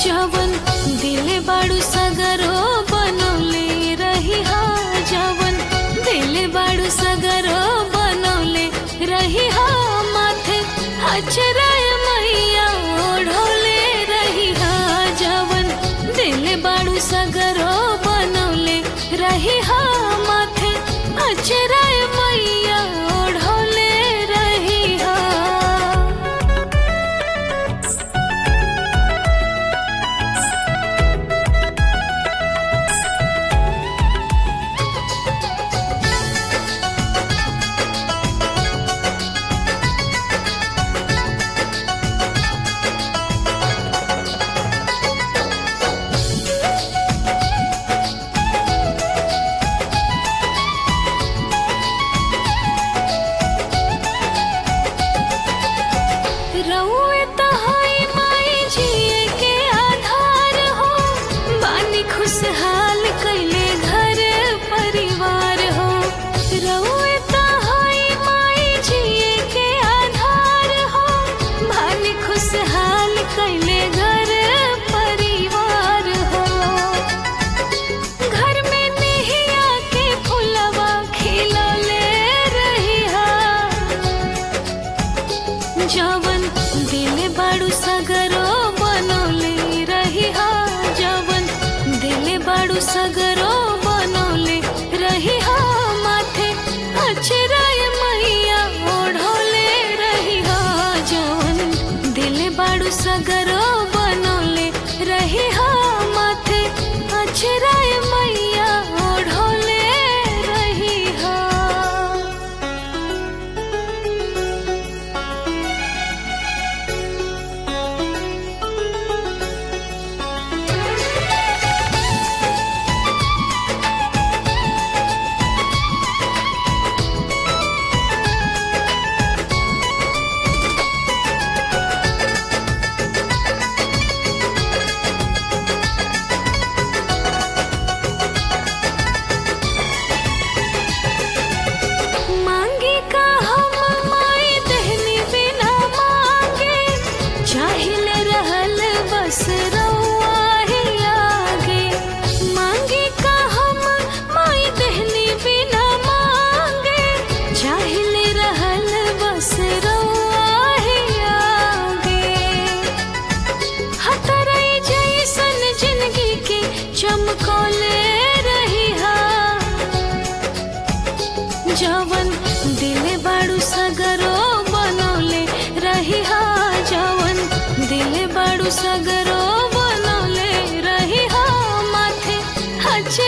जवन दिल बाड़ू सगरो बनौले रही हा जवन दिल बाड़ू सगरो बनौले रही हा माथे अचराय मैया ओढ़ौले रही हा जवन दिल बाड़ू सगरो बनौले रही हा माथे अचराय मैया ओढ़ौले रही हा रउए तहाई माई जिए के आधार हो बानी खुशहाल कैले घर परिवार हो रउए तहाई माई जिए के आधार हो बानी खुशहाल कैले घर परिवार हो घर में नेहिया के फुलवा खिलौले रही हा जवन दिल बाड़ू सगरो बनौले रही हा जवन दिल बाड़ू सगरो बनौले रही हा माथे अचराय मैया ओढ़ौले रही हा जवन दिल बाड़ू सगरो बनौले रही हा माथे अचराय मैया ओढ़ौले रही हा मांगे का हम माई दहनी बिना मांगे चाहिले रहल बस रउआ ही आगे मांगे का हम माई दहनी बिना मांगे चाहिले रहल बस रउआ ही आगे हतरई जैसन जिंदगी के चमकौले रही हा जवन दिल बाड़ू सगरो बनौले रही हा जवन दिल बाड़ू सगरो बनौले रही हा माथे हचे